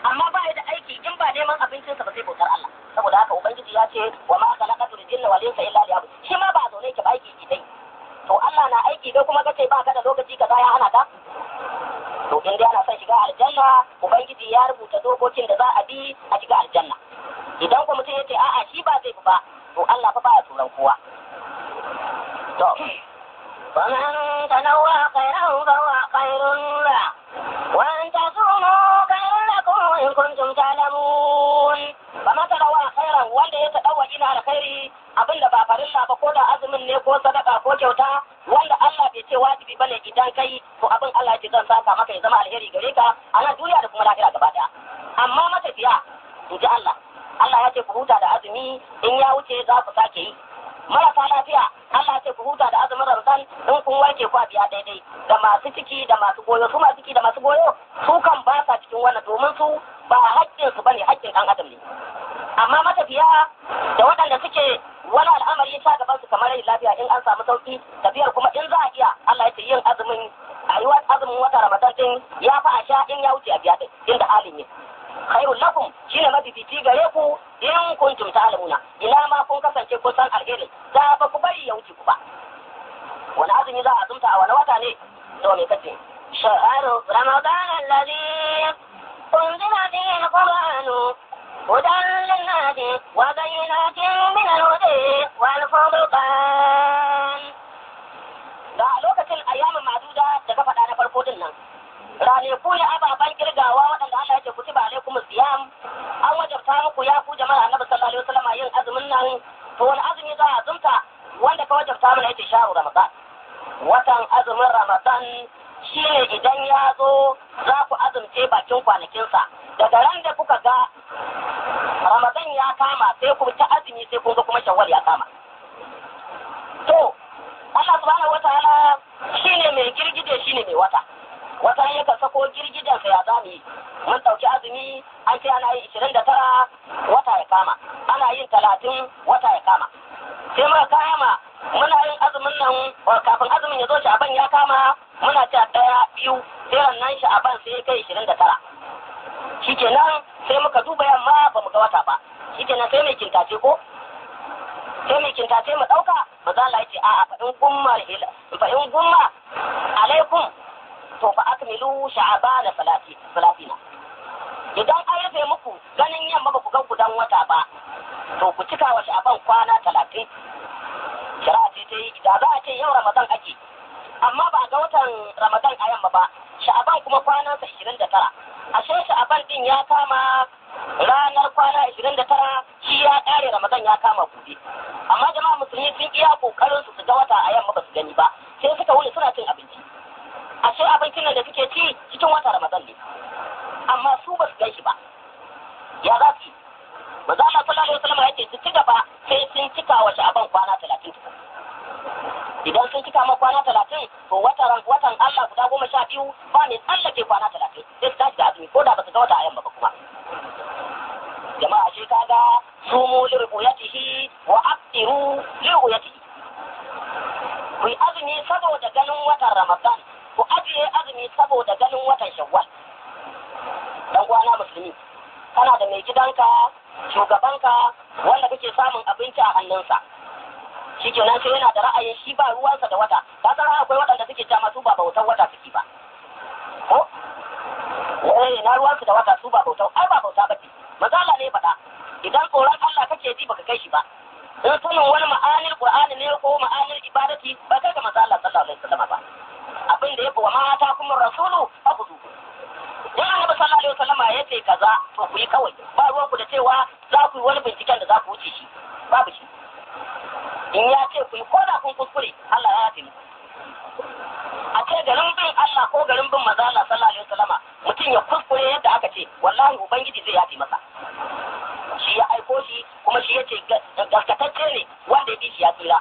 amma ba ya da aiki in ba neman abincinsa ba sai bautar Allah saboda haka ubangiji ya ce wa ma khalaqatul jinna wal insa illa liya'budun shi ma ba zaune ki ba aiki ki dai to Allah na aiki dai kuma kace ba ka da lokaci kaza ya hana ka to in dai ana son shiga aljanna ubangiji ya rubuta dokokin da za a bi a shiga aljanna idan kuma mutum ya ce a'a shi ba zai bi ba to Allah fa baya tsoron kowa to ومن تنوى خيرا فهو خير له وأن تصوموا خير لكم إن كنتم تعلمون فما تنوى خيرا wanda ya tadawa ina alkhairi abinda ba farilla ba ko da azumin ne ko sadaka ko kyauta wanda Allah bai ce wajibi bane idan kai to abin Allah ya zan saka maka ya zama alheri gare ka a nan duniya da kuma lahira gaba daya amma matafiya in ji Allah Allah ya ce ku huta da azumi in ya wuce za ku sake yi marasa lafiya Allah ce ku huta da azumin Ramadan in kun warke ku a biya daidai da masu ciki da masu goyo su masu ciki da masu goyo su kan ba sa cikin wannan domin su ba haƙƙin su bane haƙƙin ɗan adam ne amma matafiya da waɗanda suke wani al'amari ya sha gaban su kamar rai lafiya in an samu sauki tafiyar kuma in za a iya Allah ya ce yin azumin a yi azumin wata Ramadan din ya fa a sha in ya wuce a biya din inda halin ne khairul lakum shine mafifici gare ku in kuntum ta'lamuna ina ma kun kasance kun san alherin da ba ku bari ya wuce ku ba wani azumi za a azumta a wani wata ne to me kace شهر رمضان الذي أنزل فيه القرآن هدى للناس وبينات من الهدى والفرقان da a lokacin ayyamin maduda da ka faɗa na farko din nan ranaku ne ababen kirgawa waɗanda Allah ya ce kutiba alaikum siyam an wajabta muku ya ku jama'a annabi sallallahu alaihi wasallam yin azumin nan to wani azumi za a azumta wanda ka wajabta mana yace sharu ramadan watan azumin ramadan shine idan ya zo za ku azumce bakin kwanakinsa daga ran da kuka ga ramadan ya kama sai ku ta azumi sai kun ga kuma shawwal ya kama to Allah subhanahu wataala shine mai girgije shine mai wata wata yakan sako girgijensa ya zamu yi mun ɗauki azumi an ce ana yin ishirin da tara wata ya kama ana yin talatin wata ya kama sai muka kama muna yin azumin nan kafin azumin ya zo sha'aban ya kama muna ta ɗaya biyu sai nan sha'aban sai kai ishirin da tara shikenan sai muka duba yamma ba mu ga wata ba shikenan sai mai kintace ko sai mai kintace mu ɗauka ba za la ce a'a fa in gumma fa in gumma alaikum to fa akmilu sha'abana salati salatina idan an rufe muku ganin yamma ba ku ga gudan wata ba to ku cika wa sha'aban kwana talatin shari'a ce ta yi da za a ce yau ramadan ake amma ba a ga watan ramadan a yamma ba sha'aban kuma kwanansa ishirin da tara ashe sha'aban din ya kama ranar kwana ishirin da tara shi ya ƙare ramadan ya kama gobe amma jama'a musulmi sun iya kokarin su su ga wata a yamma ba su gani ba sai suka wuni suna cin abinci ashe abincin nan da suke ci cikin wata ramadan ne amma su ba su gan shi ba ya za su yi maza Allah sallallahu alaihi wasallam yake su ci gaba sai sun cika wa sha'aban kwana talatin idan sun cika ma kwana talatin to watan watan Allah guda goma sha biyu ba mai tsallake kwana talatin sai su tashi da azumi ko da ba su ga wata a yamma ba kuma jama'a shi kaga sumu li ru'yatihi wa aftiru li ru'yatihi ku yi azumi saboda ganin watan Ramadan ku ajiye azumi saboda ganin watan Shawwal dan uwana musulmi kana da mai gidanka shugabanka wanda kake samun abinci a hannunsa shi kenan sai yana da ra'ayin shi ba ruwansa da wata ka san akwai waɗanda suke cewa su ba bautar wata suke ba ko eh na ruwansu da wata su ba bautar ai ba bauta ba ce mazala ne faɗa idan tsoron Allah kake ji baka kai shi ba in sunan wani ma'anil qur'ani ne ko ma'anil ibadati ba kai ga manzo Allah sallallahu alaihi wasallam ba abin da yake wa mata kuma rasulu abudu in annabi sallallahu alaihi wasallam ya ce kaza to ku yi kawai ba ruwan ku da cewa za ku yi wani binciken da za ku wuce shi babu shi in ya ce ku yi ko da kun kuskure Allah ya yafe a ce garin bin Allah ko garin bin manzo Allah sallallahu alaihi wasallam mutum ya kuskure yadda aka ce wallahi ubangiji zai yafe masa shi ya aiko shi kuma shi ya ce gaskatacce ne wanda ya bi shi ya tsira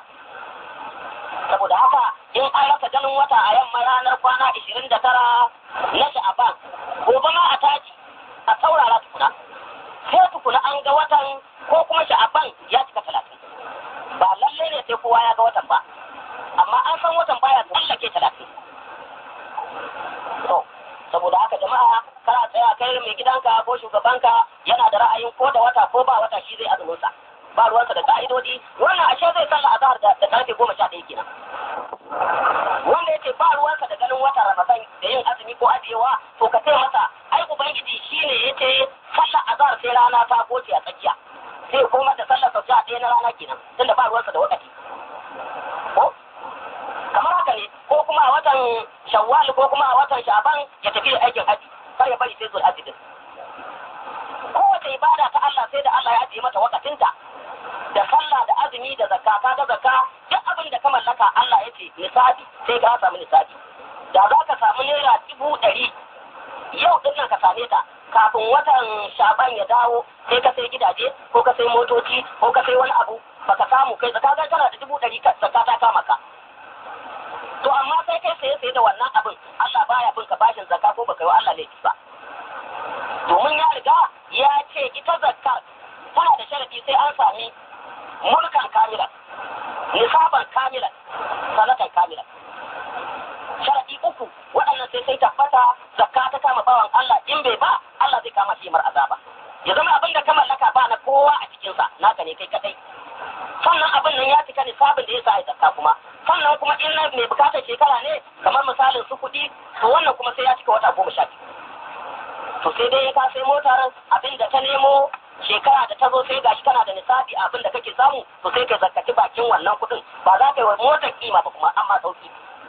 saboda haka in an rasa ganin wata a yamma ranar kwana ishirin da tara na sha'aban gobe ma a taji a saurara tukuna sai tukuna an ga watan ko kuma sha'aban ya cika talatin ba lalle ne sai kowa ya ga watan ba amma an san watan baya tsallake talatin to saboda haka jama'a kana tsaya kai mai gidanka ko ko shugabanka yana da ra'ayin ko da wata ko ba wata shi zai azumin sa ba ruwansa da ka'idodi wannan ashe zai sallah azhar da da karfe goma sha ɗaya kenan wanda yace ba ruwansa da ganin watan ramadan da yin azumi ko ajiyewa to ka ce masa ai ubangiji shine yace sallah azhar sai rana ta goce a tsakiya sai koma da sallar sau ɗaya na rana kenan tunda ba ruwansa da wakati ko kamar haka ne ko kuma a watan shawwal ko kuma a watan shaban ya tafi aikin haji kar ya bari sai zuwa haji din kowace ibada ta Allah sai da Allah ya ajiye mata wakatinta da sallah da azumi da zakka ka ga zakka duk abin da ka mallaka Allah ya ce nisabi sai ka samu nisabi da za ka samu naira dubu ɗari yau din nan ka same ta kafin watan shaban ya dawo sai ka sai gidaje ko ka sai motoci ko ka sai wani abu baka samu kai zakka ga kana da dubu ɗari zakka ta kama ka to amma sai kai saye saye da wannan abin Allah baya bin ka bashin zakka ko baka yi wa Allah laifi ba domin ya riga ya ce ita zakkar tana da sharadi sai an sami mulkan kamilan nisaban kamilan sanatan kamilan sharadi uku waɗannan sai sai tabbata zakka ta kama bawan Allah in bai ba Allah zai kama shi mar azaba ya zama abin da ka mallaka ba na kowa a cikinsa naka ne kai kadai sannan abin nan ya cika nisabin da ya sa ya zakka kuma sannan kuma in na mai bukatar shekara ne kamar misalin su kuɗi to wannan kuma sai ya cika wata goma sha biyu to sai dai ka sai motar abin da ta nemo shekara da ta zo sai gashi kana da nisabi abin da kake samu to sai ka zakkaci bakin wannan kuɗin ba za ka yi wa motar kima ba kuma amma sauki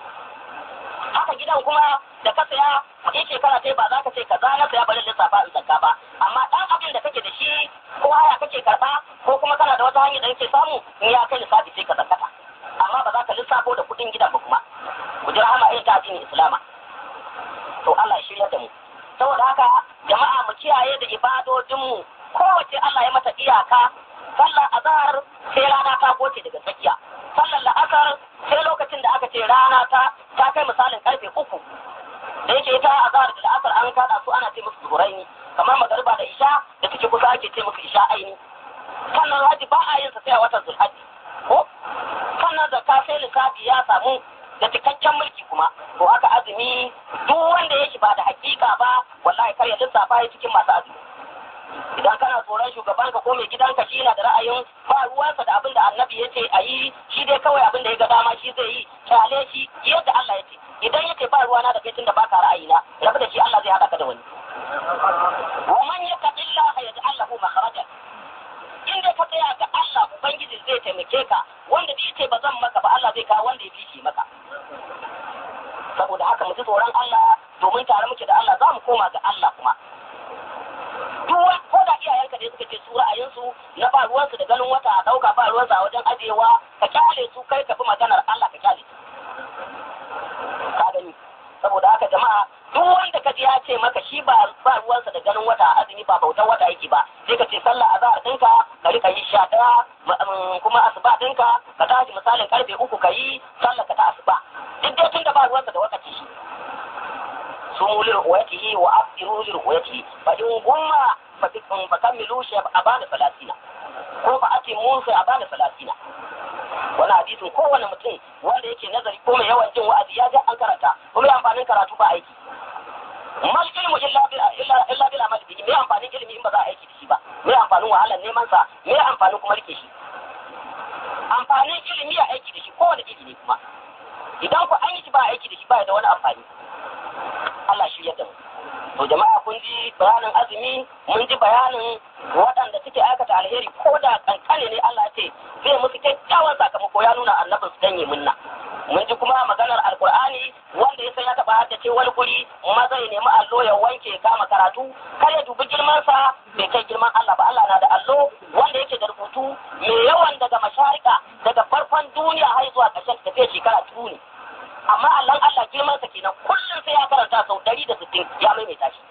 haka gidan kuma da ka saya in shekara sai ba za ka ce ka na saya bari lissafa in zakka ba amma dan abin da kake da shi ko haya kake karba ko kuma kana da wata hanyar da kake samu in ya kai lissafi sai ka zakkata amma ba za ka lissafo da kuɗin gidan ba kuma ku ji rahama irin ta addinin islama to Allah ya shirya da mu saboda haka jama'a mu kiyaye da ibadodinmu kowace Allah ya mata iyaka sallar azhar sai rana ta goce daga tsakiya sallar la'asar sai lokacin da aka ce rana ta ta kai misalin karfe uku da yake ita azhar da la'asar an kada su ana ce musu zuhuraini kamar magariba da isha da suke kusa ake ce musu isha aini sannan haji ba a yin sa sai a watan zulhaji ko sannan zakka sai lissafi ya samu da cikakken mulki kuma to haka azumi duk wanda ya shi ba da hakika ba wallahi kar ya lissafa ya cikin masu azumi idan kana tsoron shugabanka ko mai gidanka shi na da ra'ayin ba ruwansa da abin da annabi ya ce a yi shi dai kawai abin da ya ga dama shi zai yi kyale shi yadda Allah ya ce idan ya ce ba ruwana da kai tunda baka ra'ayina rabu da shi Allah zai haɗa ka da wani wa man yattaqillaha yaj'al lahu makhrajan in dai ka tsaya ga Allah ubangiji zai taimake ka wanda bai ce ba zan maka ba Allah zai kawo wanda ya fi shi maka saboda haka mu ji tsoron Allah domin tare muke da Allah za mu koma ga Allah kuma duk wani ko da iyayenka ne suka ce su ra'ayinsu na ba ruwansu da ganin wata a ɗauka ba ruwansu a wajen ajiyewa ka kyale su kai ka bi maganar Allah ka kyale su ka gani saboda haka jama'a duk wanda ka ji ya ce maka shi ba ba ruwansa da ganin wata a azumi ba bautan wata yake ba sai ka ce sallah azhar ɗinka ka rika yi sha ɗaya kuma asuba ɗinka ka tashi misalin karfe uku ka yi sallah ka ta asuba duk dai tun da ba ruwansa da wakati shi sumu liruyatihi wa afdiru liruyatihi fa in gumma fa tikun fa kamilu shi abana salatina ko fa atimu sai abana salatina wani hadisin kowane mutum wanda yake nazari ko mai yawan jin wa'azi ya ji an karanta kuma ya amfanin karatu ba aiki mal ilmu illa bil illa illa bil amal bihi me amfanin ilimi in ba za a aiki da shi ba me amfanin wahalar neman sa me amfanin kuma rike shi amfanin ilimi a aiki da shi kowane ilimi kuma idan ku an yi shi ba aiki da shi ba da wani amfani Allah shi yadda mu to jama'a kun ji bayanin azumi mun ji bayanin waɗanda suke aikata alheri ko da kankane ne Allah ce zai musu kyakkyawan sakamako ya nuna annabin su danye munna mun ji kuma maganar alkur'ani wanda ya san ya taɓa haddace wani guri maza ya nemi allo ya wanke ya kama karatu kar ya dubi girmansa bai kai girman Allah ba Allah na da allo wanda yake da rubutu mai yawan daga masharika daga farkon duniya har zuwa ƙarshen tafiya shekara turu ne amma Allah Allah girman sa kenan kullum sai ya karanta sau ɗari da sittin ya maimaita shi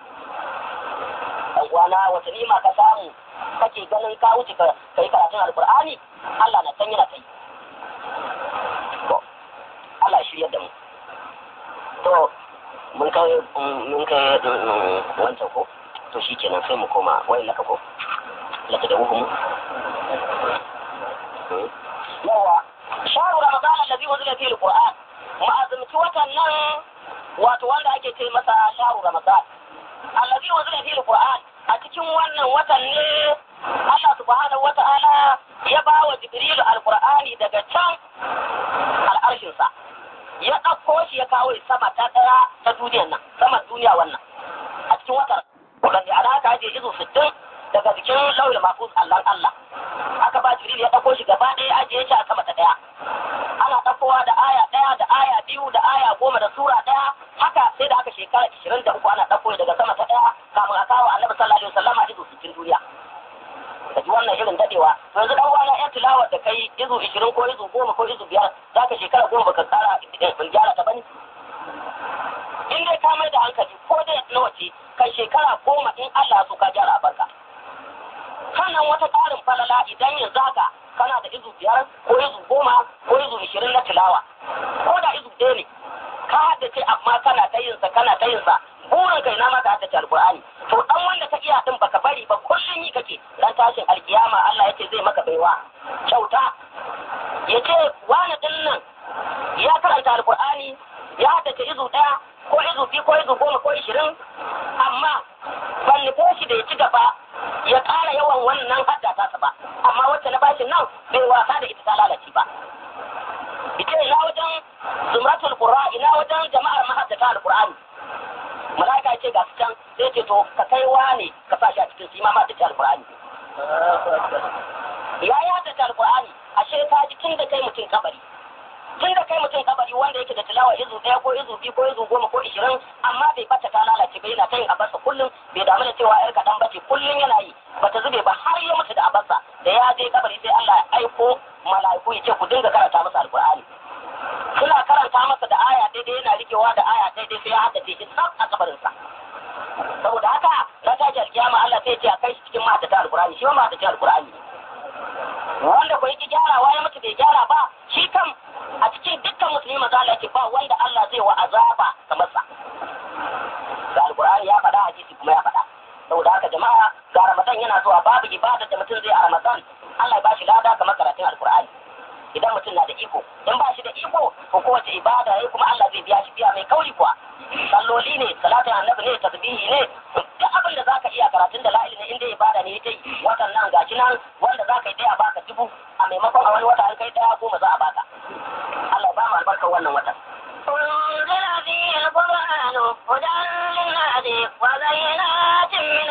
dan uwana wata nima ka samu kake ganin ka wuce ka kai karatun alqur'ani Allah na san yana kai to Allah ya shirya da mu to mun kai mun kai wancan ko to shikenan sai mu koma wai laka ko laka da hukumu yawa sharu ramadan allazi unzila fihi alquran ma'azumci watan nan wato wanda ake ce masa sharu ramadan allazi unzila fihi alquran a cikin wannan watan ne Allah subhanahu wata'ala ya ba wa Jibrilu alqur'ani daga can al'arshinsa ya ɗauko shi ya kawo sama ta ɗaya ta duniyar nan sama duniya wannan a cikin watan wanda ana aka je izu sittin daga jikin lauyin mafus Allah Allah aka ba Jibril ya ɗauko shi gaba ɗaya ajiye shi a sama ta ɗaya ana ɗaukowa da aya ɗaya da aya biyu da aya goma da sura ɗaya haka sai da aka shekara ishirin da uku ana ɗauko daga sama ta ɗaya kamun a kawo annabi sallallahu alaihi wasallam a izu sittin duniya da ji wannan irin dadewa yanzu dan wani yan tilawar da kai izu ishirin ko izu goma ko izu biyar za ka shekara goma baka kara in gyara ta bane in dai ka mai da hankali ko dai na wace kai shekara goma in Allah so ka gyara barka sannan wata ƙarin falala idan yanzu haka kana da izu biyar ko izu goma ko izu ishirin na tilawa ko da izu ɗaya ne ka haddace amma kana ta yinsa kana ta yinsa burin kai na maka haddace alkur'ani to dan wanda ka iya din baka bari ba kullun yi kake dan tashin alkiyama Allah yace zai maka baiwa kyauta yace wani din nan ya karanta alkur'ani ya haddace izu ɗaya ko izu biyu ko izu goma ko ishirin amma ban nufo shi da ya ci gaba ya ƙara yawan wannan haddata sa ba amma wacce na bashin nan bai wasa da ita ta lalace ba ita ina wajen zumratul qur'a ina wajen jama'ar mahaddata alqur'ani malaika ce ga su can sai ce to ka kai wane ka sa shi a cikin sima ma da alqur'ani ya ya da alqur'ani ashe ka ji tun da kai mutum kabari tun da kai mutum kabari wanda yake da tilawa izu ɗaya ko izu biyu ko izu goma ko ishirin amma bai bata ta lalace ba yana ta yin abarsa kullum bai damu da cewa yar kaɗan bace kullum yana yi bata zube ba har ya mutu da abarsa da ya je kabari sai Allah ya aiko mala'iku ya ce ku dinga karanta masa alqur'ani suna karanta masa da aya daidai yana rikewa da aya daidai sai ya haddace shi tsaf a kabarinsa saboda haka na tashi alkiyama Allah sai ya ce a kai shi cikin mahaddata alqur'ani shi ma mahaddata alqur'ani wanda ko yake gyarawa ya mutu bai gyara ba shi kam a cikin dukkan musulmi maza Allah yake ba wanda Allah zai wa azaba kamar sa ga alqur'ani ya faɗa hadisi kuma ya faɗa saboda haka jama'a ga ramadan yana zuwa babu ibada da mutum zai a ramadan Allah ya bashi lada kamar karatun alqur'ani idan mutum na da iko in ba shi da iko ko kowace ibada yayi kuma Allah zai biya shi biya mai kauri kuwa salloli ne salatin annabi ne tasbihi ne duk abin da zaka iya karatun da la'ili ne inda ibada ne yake watan nan gashi nan wanda zaka yi daya baka dubu a maimakon a wani wata an kai daya goma za a baka Allah ya ba mu albarkar wannan watan أنزل فيه القرآن هدى للناس وبينات من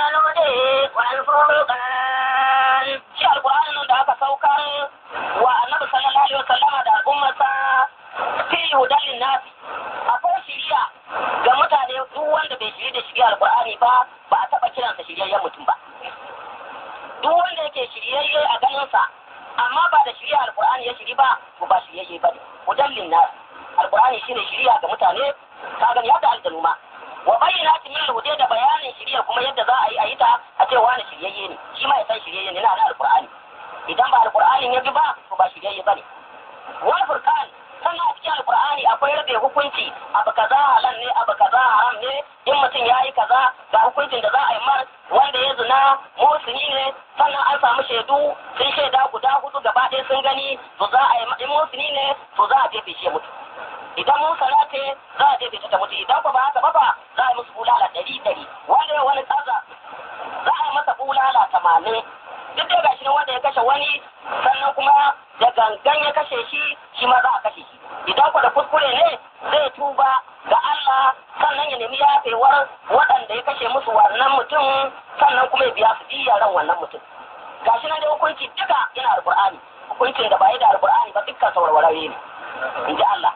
الهدى والفرقان shi alqur'anin nan da aka saukar wa annabi sallallahu alaihi wasallama da al'ummarsa fi hudan linnasi akwai shiriya ga mutane duk wanda bai shiri da shiriya alqur'ani ba ba a taba kiransa shiryayyen mutum ba duk wanda yake shiryayye a ganinsa amma ba da shiriya alqur'ani ya shiri ba ko ba shiryayye ba ne hudan linnasi alqur'ani shine shiriya ga mutane ka gani yadda aljanu ma wa bayyana min al da bayanin shiriya kuma yadda za a yi a yi ta a ce wani shiryayye ne shi ma ya san shiryayye ne na da alqur'ani idan ba alqur'ani ya bi ba to ba shiryayye bane wal furqan sannan a cikin alqur'ani akwai rabe hukunci abu kaza halal ne abu kaza haram ne in mutum ya yi kaza ga hukuncin da za a yi mar wanda ya zina musulmi ne sannan an samu shaidu sun shaida guda hudu gaba ɗaya sun gani to za a yi in musulmi ne to za a jefe shi ya mutu idan mun salate za a jefe ta mutu idan ba haka ba ba za a yi musu bulala ɗari ɗari wanda ya wani kaza za a yi masa bulala tamanin duk da gashi nan wanda ya kashe wani sannan kuma da gangan ya kashe shi shi ma za a kashe shi idan ku da kuskure ne zai tuba ga Allah sannan ya nemi yafewar waɗanda ya kashe musu wannan mutum sannan kuma ya biya su diya ran wannan mutum gashi nan da hukunci duka yana alqur'ani hukuncin da ba yi da alqur'ani ba dukkan sawarwarare ne in ji Allah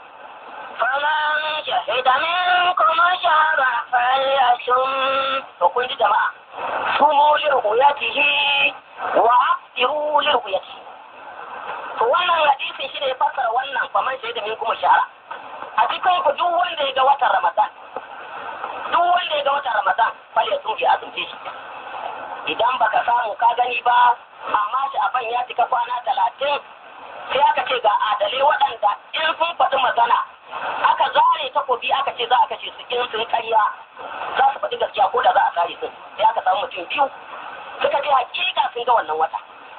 فمن شهد منكم الشهر فليصم to kun ji jama'a sumu li ru'yatihi wa aftiru li ru'yatihi to wannan hadisi shi ne ya fassara wannan faman shaida min kuma shahara a cikin ku duk wanda ya ga watan ramadan duk wanda ya ga watan ramadan fal ya tsufi azumce shi idan baka samu ka gani ba amma shi a ya cika kwana talatin sai aka ce ga adalai waɗanda in sun faɗi magana aka zare takobi aka ce za a kashe su in sun karya za su faɗi gaskiya ko da za a kare su sai aka samu mutum biyu suka ce hakika sun ga wannan wata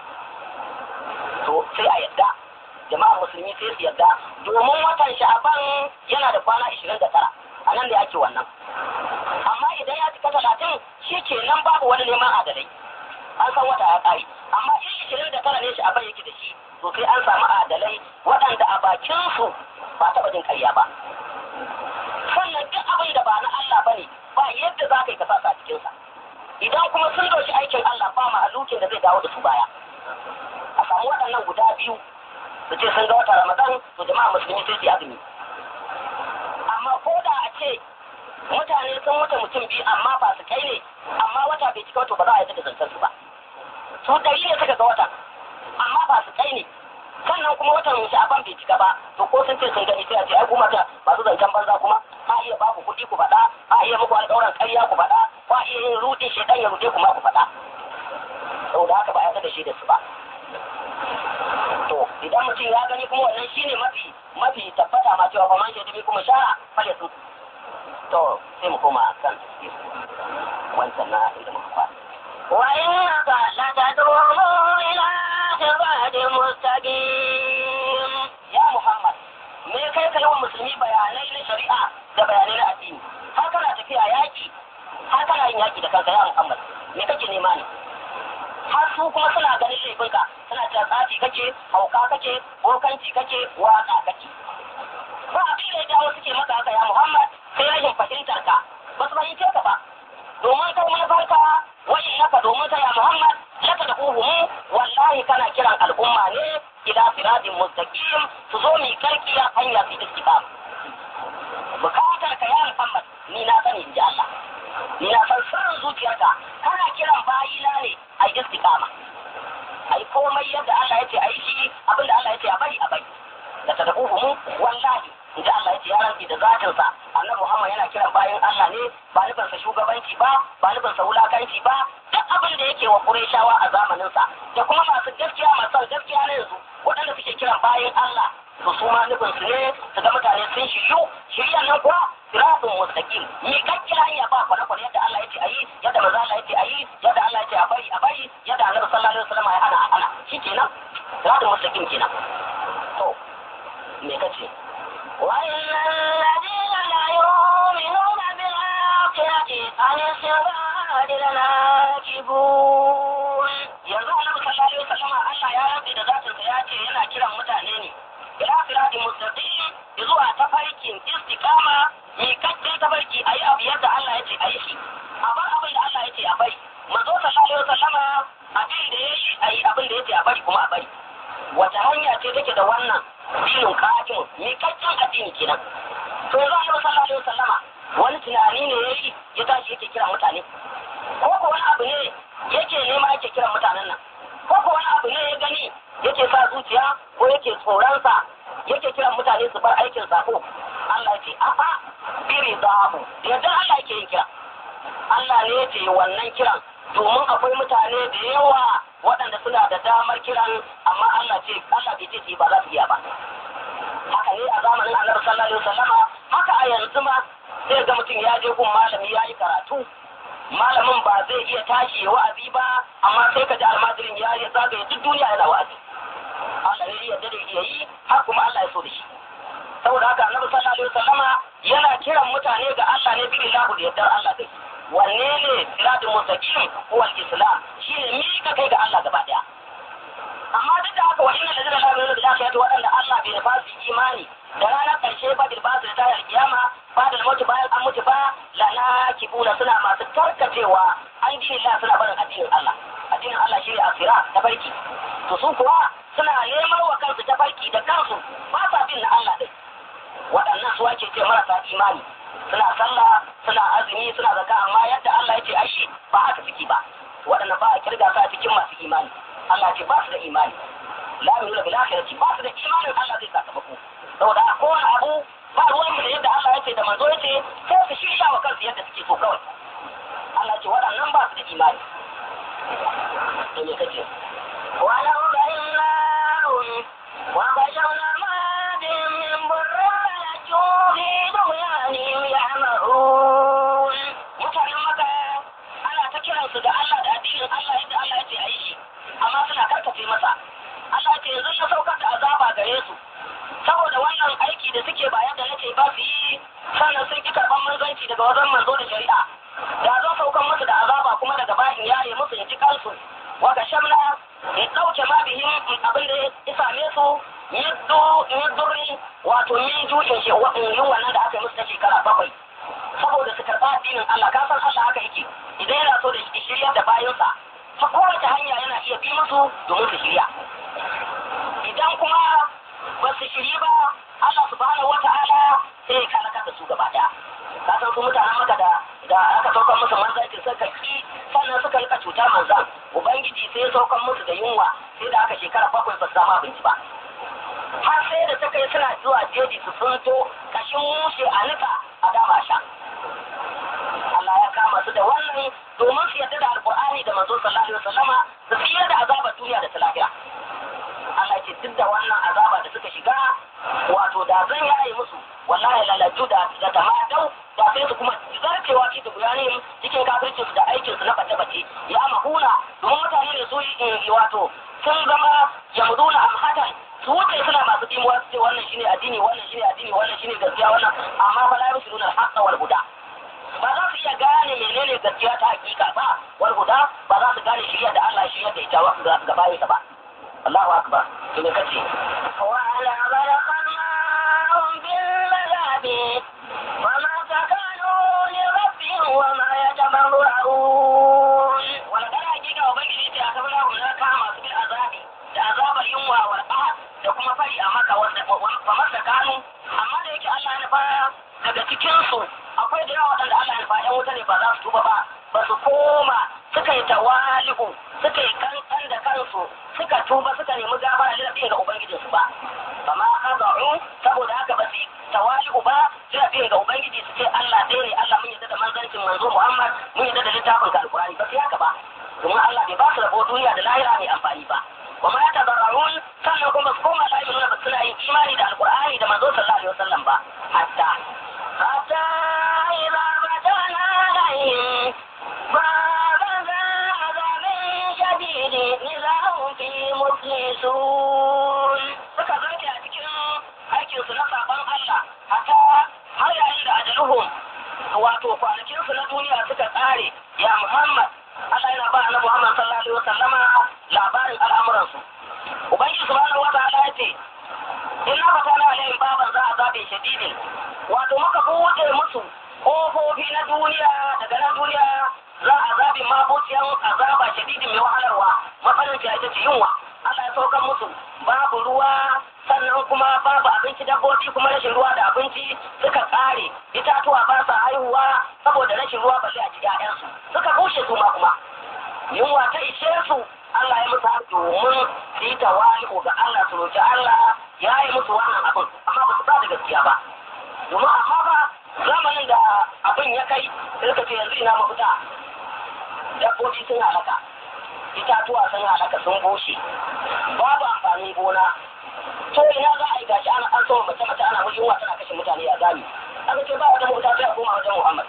to sai a yadda jama'ar musulmi sai su yadda domin watan sha'aban yana da kwana ishirin da tara a nan da ake wannan amma idan ya cika talatin shi ke nan babu wani neman adalai an san wata ya ƙare amma in ishirin da tara ne shi abin yake da shi to sai an samu adalai waɗanda a bakinsu ba taɓa jin ƙarya ba sannan duk abin da ba na Allah ba ne ba yadda za ka yi ka sa a cikinsa idan kuma sun doshi aikin Allah ba mahalukin da zai dawo da su baya a samu waɗannan guda biyu su ce sun ga wata Ramadan to jama'a musulmi sai su azumi amma ko da a ce mutane sun wuce mutum biyu amma ba su kai ne amma wata bai cika wato ba za a yi da zantar su ba su ɗari ne suka ga watan amma ba su kai ne sannan kuma watan sha'aban bai cika ba to ko sun ce sun gani sai a ce ai kuma ta masu zancen banza kuma a iya ba ku kuɗi ku faɗa a iya muku alƙawarin ƙarya ku faɗa ba iya yin rudin shaidan ya rude ku ma ku faɗa saboda haka ba a da shi da su ba to idan mutum ya gani kuma wannan shine mafi mafi tabbata ma cewa faman shaidu kuma sha'a fale su to sai mu koma kan wancan na inda muka kwana وإنك لتدعوه إلى صراط مستقيم ya Muhammad me kai ka yawan musulmi bayanai na shari'a da bayanai na addini har kana tafiya yaki har kana yin yaki da kanka ya Muhammad me kake nema ne har su kuma suna ganin laifinka suna cewa tsafi kake hauka kake bokanci kake waka kake ba abin da ya jawo suke maka haka ya Muhammad sai rashin fahimtar ka ba su fahimce ka ba domin kai manufarka wani naka domin ka ya Muhammad laka da uhumu wallahi kana kiran al'umma ne ila siratin mustaqim su zo mi karkiya hanya su istiqam bukatar ka ya Muhammad ni na sani inji Allah ni na san sirrin zuciyarka kana kiran bayina ne a istiqama ai komai yadda Allah ya ce ai shi abinda Allah ya ce a bari a bari da tadabuhum wallahi inda Allah ya ce ya rantsi da zatinsa annabi Muhammad yana kiran bayan Allah ne ba nufinsa shugabanci ba ba nufinsa wulakanci ba duk abin da yake wa Qurayshawa a zamaninsa da kuma masu gaskiya masu gaskiya na yanzu waɗanda suke kiran bayan Allah to su ma nufin su ne su ga mutane sun shiryu shiryan nan kuwa siratun mustaqim mi kakkiya hanya ba kwana kwana yadda Allah ya ce ayi yadda manzo Allah ya ce ayi yadda Allah ya ce a bari a bari yadda Annabi sallallahu alaihi wasallam ya hana a hana shikenan siratun mustaqim kenan to me kace وإن الذين لا يؤمنون بالآخرة عن الصراط لناكبون yanzu annabi sallallahu alaihi wasallam Allah ya rabe da zatin sa ya ce yana kiran mutane ne ila siratin mustaqim zuwa tafarkin istiqama mi kakken tafarki ayi abu yadda Allah ya ce ayi shi a bar abin da Allah ya ce a bari manzo sallallahu alaihi wasallam abin da yayi ayi abin da ya ce a bari kuma a bari wata hanya ce take da wannan dinin kafin mi kakken addini kenan to yanzu annabi sallallahu alaihi wasallama wani tunani ne yayi ya tashi yake kiran mutane ko ko wani abu ne yake nema yake kiran mutanen nan ko ko wani abu ne ya gani yake sa zuciya ko yake tsoronsa yake kiran mutane su bar aikin sako Allah ya ce a'a biri zahabu da yadda Allah yake yin kira Allah ne ya ce wannan kiran domin akwai mutane da yawa waɗanda suna da damar kiran amma Allah ce Allah bai ce su yi ba za su iya ba haka ne a zamanin Annabi sallallahu alaihi wasallama haka a yanzu ma sai ga mutum ya je gun malami ya yi karatu malamin ba zai iya tashi ya wa'azi ba amma sai ka ji almajirin ya yi zagaye duk duniya yana wa'azi Allah ne yadda da iya yi har kuma Allah ya so da shi saboda haka annabi sallallahu alaihi wasallama yana kiran mutane ga Allah ne bi ilahu da yardar Allah dai wanne ne siratul mustaqim huwa al-islam shine mika kai ga Allah gaba daya amma duk da haka wa inna ladina la yu'minuna bil akhirati waɗanda Allah bai nufa su imani da ranar ƙarshe ba bil basu ta yar kiyama ba da mutu bayan an mutu ba lana kibuna suna masu tarkacewa an dinin Allah suna barin addinin Allah addinin Allah shi ne asira ta farki to su kuwa suna neman wa kansu ta farki da kansu ba sa bin na Allah din waɗannan su ake ce marasa imani suna sallah suna azumi suna zaka amma yadda Allah ya ce ashi ba haka suke ba waɗannan ba a kirga su a cikin masu imani Allah ce ba su da imani la yu'minu bil akhirati ba su da imanin Allah zai sakamako saboda a kowane abu ba ruwan mu da yadda Allah ya ce da manzo ya ce sai su shirya wa kansu yadda suke so kawai Allah ce waɗannan ba su da imani to me kace ولو بيناهم وبشرنا ما بهم من ضر لجوا في طغيانهم يعمهون mutanen maka ana ta kiransu da Allah da addinin Allah yadda Allah ya ce a yi shi amma suna karkace masa Allah ya ce yanzu na saukar da azaba gare su saboda wannan aiki da suke ba yadda nace ba su yi sannan sun ki karɓar manzanci daga wajen manzo da shari'a yudurri wato min ju'in shi yin wannan da aka yi musu ta shekara bakwai saboda su karɓa addinin Allah ka san Allah haka yake idan yana so da shirya da bayansa ta kowace hanya yana iya bi musu domin su shirya idan kuma ba su shiri ba Allah subhanahu wata'ala sai ya kalaka da su gaba daya ka san su mutanen maka da da aka saukar musu manzancin suka ki sannan suka rika cuta manzan ubangiji sai ya saukar musu da yunwa sai da aka shekara bakwai ba su samu abinci ba har sai da ta kai suna zuwa jeji su sunto kashin mushe a nika a dama sha Allah ya kama su da wannan domin su yarda da alkur'ani da manzo sallallahu alaihi wasallama su tsira da azabar duniya da ta lafiya Allah ce duk da wannan azaba da suka shiga wato da zan yaye musu wallahi lalaju da da tamadau da sai su kuma zartewa ci da guyani cikin kafircin su da aikin su na bace bace ya mahuna domin mutane ne su yi wato sun zama yamduna amhatan su wuce suna masu dimuwa su ce wannan shine addini wannan shine addini wannan shine gaskiya wannan amma fa la yusuluna al-haqqa wal huda ba za su iya gane menene gaskiya ta hakika ba wal huda ba za su gane shirya da Allah shirya da ita ga bayansa ba Allahu akbar to me kace وعلى خلقناهم بالعذاب وما تكانوا لربهم وما يتبرعون wala kana hakika ubangiji ce a kabila mu na kama su bil azabi da azabar yunwa wal qahar da kuma fari a maka wanda fa masa kanu amma da yake Allah ya nufa daga cikin su akwai da yawa waɗanda Allah ya nufa ƴan wuta ne ba za su tuba ba ba su koma suka yi tawali'u suka yi kankan da kansu suka tuba suka nemi gafara da rafi ga ubangijinsu ba amma khada'u saboda haka ba su yi tawali'u ba sai rafi ga ubangiji su ce Allah ɗaya ne Allah mun yarda da manzancin manzo Muhammad mun yarda da littafin ka alqur'ani ba sai haka ba domin Allah bai ba su rabo duniya da lahira mai amfani ba wa ma tadarrun sannan kuma su koma la nuna ba suna yin imani da alqur'ani da manzo sallallahu alaihi wasallam ba hatta حتى إذا فتحنا عليهم بابا ذا عذاب شديد إذا هم فيه مبلسون suka zarge a cikin aikinsu na sabon Allah hatta har yayin da ajaluhum wato kwanakinsu na duniya suka tsare ya Muhammad Allah yana ba na Muhammad sallallahu alaihi wasallama labarin al'amuransu Ubangiji subhanahu wa ta'ala ya ce inna fatana alaihim baban za a zabe shadidin wato muka buɗe musu ƙofofi na duniya daga nan duniya za a zabe mabociyan azaba shadidin mai wahalarwa matsalar ta ita ce yunwa Allah ya saukar musu babu ruwa sannan kuma babu abinci dabbobi kuma rashin ruwa da abinci suka tsare itatuwa ba sa haihuwa saboda rashin ruwa balle a ci ƴaƴansu suka bushe su ma kuma yunwa ta ishe su Allah ya musu haka domin su yi tawali'u ga Allah su roki Allah ya yi musu wannan abin amma ba su ba da gaskiya ba domin amma ba zamanin da abin ya kai sai suka ce yanzu ina mafita dabbobi sun halaka itatuwa sun halaka sun bushe babu amfanin gona to ina za a yi gashi ana an sama mace mace ana wajen tana kashe mutane a gami aka ce ba wata mota sai a koma wajen Muhammad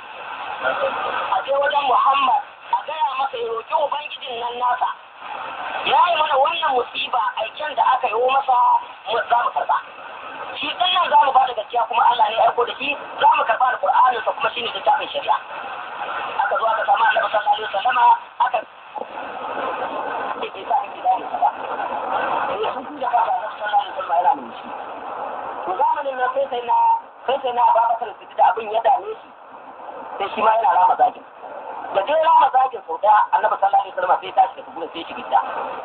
a je wajen Muhammad a gaya masa ya roƙi ubangijin nan nasa ya yi mana wannan musiba aiken da aka yi masa mu za mu karba shi din nan za mu ba da gaskiya kuma Allah ne ya aiko da shi za mu karba da Qur'anin sa kuma shine littafin shari'a aka zo aka samu Annabi sallallahu alaihi wasallama aka ke sa ki da ni ba eh sun da ka Annabi sallallahu alaihi wasallama yana mun shi to zamanin nan sai sai na sai sai na Abubakar da abin ya dame shi sai shi ma yana rama zakin da dai rama zakin sau daya Annabi sallallahu alaihi wasallama sai tashi da gurin sai shi gida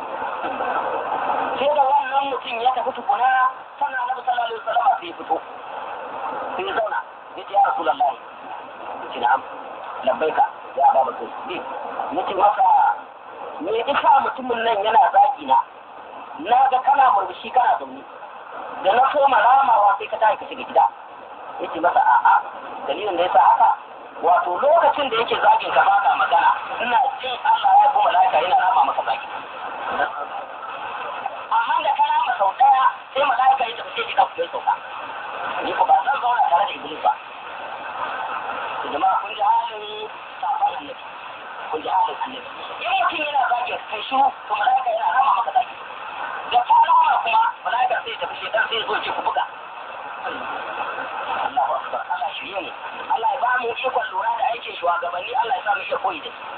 sai da wannan mutum ya tafi tukuna sannan annabi sallallahu alaihi wasallam sai ya fito sai ya zauna ya ce ya rasulullahi ce na'am labbaika ya ba mutum ne nace masa me isa mutumin nan yana zagi na na ga kana murmushi kana zaune da na soma ramawa sai ka tashi ka shiga gida yace masa a'a dalilin da yasa haka wato lokacin da yake zagin ka baka magana ina jin Allah ya kuma malaika yana rama maka zagi amma da kana ma sau daya sai malaika ya tafi sai ya kafa sauka ni ko ba zan zauna tare da iblis ba to jama'a kun ji halin safan annabi kun ji halin annabi in mutum yana zagin kai shiru to malaika yana rama maka zagi da ka rama kuma malaika sai ya tafi shedan sai ya zo ya ce ku buga Allahu akbar Allah shirye ne Allah ya ba mu ikon lura da aikin shugabanni Allah ya sa mu iya koyi da su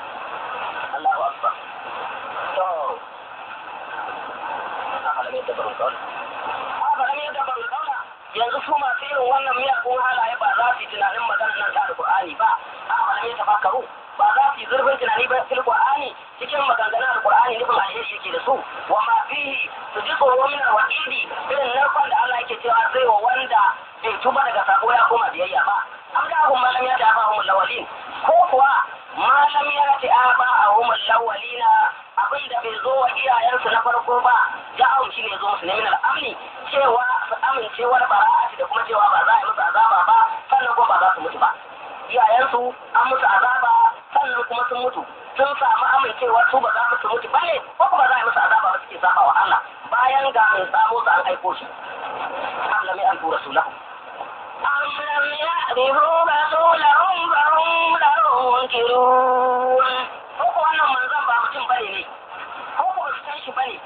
Allahu akbar to haka da mai tabarin kaula haka lam yadabbaru kaula yanzu su masu irin wannan miyagun halaye ba za su yi tunanin maganar nan ta alqur'ani ba a lam yatafakkaru ba za su yi zurfin tunani ba fil qur'ani cikin maganganun alqur'ani nufin alheri yake da su wa ma fihi su ji tsoro min alwa'idi irin narkon da Allah yake cewa zai wa wanda bai tuba daga sako ya koma biyayya ba am da hum malam ya da hum lawalin ko kuwa malam ya ta aba hum lawalina abinda bai zo wa iyayensu na farko ba ja'ahum shine zo musu ne min al'amni cewa su amincewar bara'ati da kuma cewa ba za a yi musu azaba ba sannan kuma ba za su mutu ba iyayensu an musu azaba sannan kuma sun mutu sun samu amincewar su ba za su mutu ba ne ko kuma za a yi musu azaba ba suke saba wa Allah bayan ga mai tsamo su an aiko shi am lam yantu rasulahu أم لم يعرفوا رسولهم فهم له منكرون ko ko wannan manzon ba mutum bane ne ko ko ba su san shi bane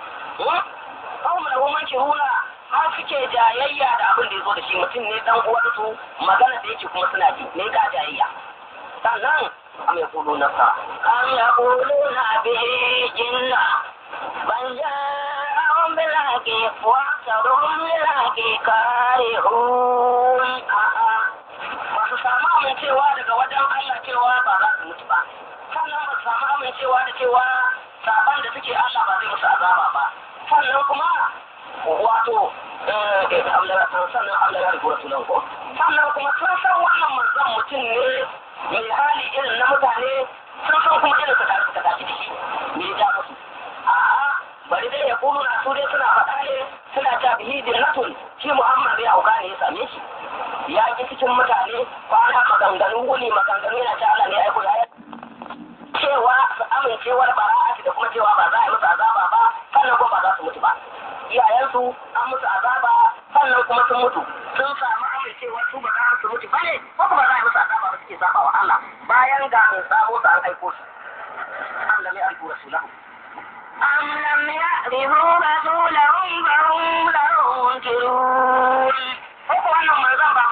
ko mu lahu mankiruna har suke jayayya da abin da ya zo da shi mutum ne dan uwansu magana da yake kuma suna ji ne ga jayayya sannan am yaquluna sa أم يقولون به جنة بل جاءهم بالحق وأكثرهم للحق كارهون a'a ba su samu amincewa daga wajen Allah cewa ba za su mutu ba sannan ba su samu amincewa da cewa saban da suke Allah ba zai musu azaba ba sannan kuma wato sannan Allah ya rubuta sunan ko sannan kuma sun san wannan manzon mutum ne mai hali irin na mutane sun san kuma irin su tare suka tashi da shi me ya ja musu a'a bari dai ya kulu na su dai suna faɗa ne suna ta bihi dinnatun shi Muhammad ya auka ne ya same shi ya ki cikin mutane kwana maganganu wuni maganganu yana ta Allah ne ya aiko ya cewa su amincewar bara'ati da kuma cewa ba za a yi musu azaba ba sannan kuma ba za su mutu ba iyayensu an musu azaba sannan kuma sun mutu sun samu amincewar su ba za su mutu ba ne ko kuma za a yi musu azaba ba suke saba wa Allah bayan ga mai sabo su an aiko shi an lam ya'rifu rasulahu أم لم يعرفوا رسولهم فهم له منكرون ko ko wannan manzon ba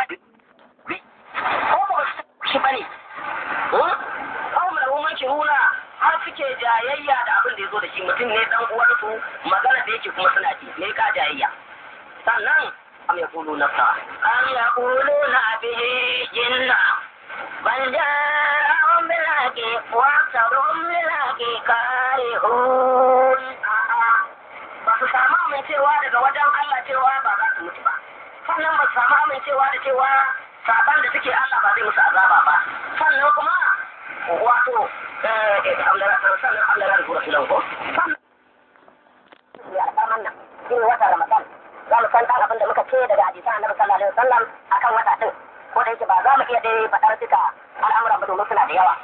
ko ko shi bane ko mu lahu mankiruna har suke jayayya da abin da ya zo da shi mutum ne dan uwansu magana da yake kuma suna ji ne ka jayayya sannan am yaqulu nafsa أم يقولون به جنة بل جاءهم بالحق وأكثرهم للحق كارهون ba su samu amincewa daga wajen Allah cewa ba za su mutu ba sannan ba su samu amincewa da cewa saban da suke Allah ba zai musu azaba ba sannan kuma wato sannan Allah ya rubuta su ko sannan ya alƙaman nan shi ne wata Ramadan za mu san dan abin da muka ce daga hadisan Annabi sallallahu alaihi wasallam akan wata din ko da yake ba za mu iya dai faɗar duka al'amuran ba domin suna da yawa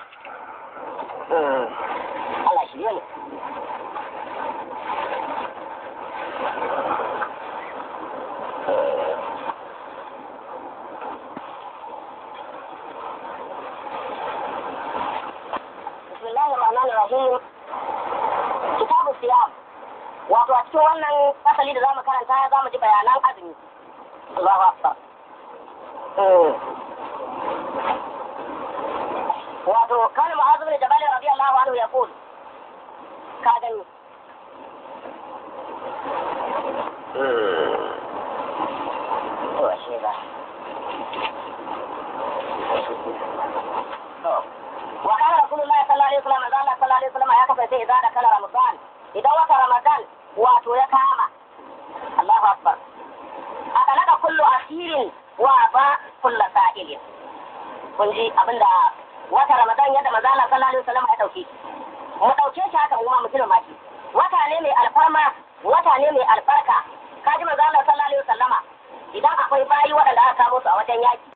Allah shi ne بسم الله الرحمن الرحيم كتاب الصيام wato a cikin wannan fasali da zamu karanta za mu ji bayanan azumi Allahu akbar wato kan mu'adh bin jabal radiyallahu anhu yaqul ka gani to ashe ba وكان رسول الله صلى الله عليه وسلم قال صلى الله عليه وسلم يا كفى إذا دخل رمضان إذا وقت رمضان واتو يكاما الله أكبر أغلق كل أسير وأبى كل سائل kun ji abin da wata ramadan yadda manzo Allah sallallahu alaihi wasallam ya dauke mu dauke shi haka mu ma mutum ma shi wata ne mai alfarma wata ne mai albarka kaji manzo Allah sallallahu alaihi wasallama idan akwai bayi waɗanda aka kamo su a wajen yaki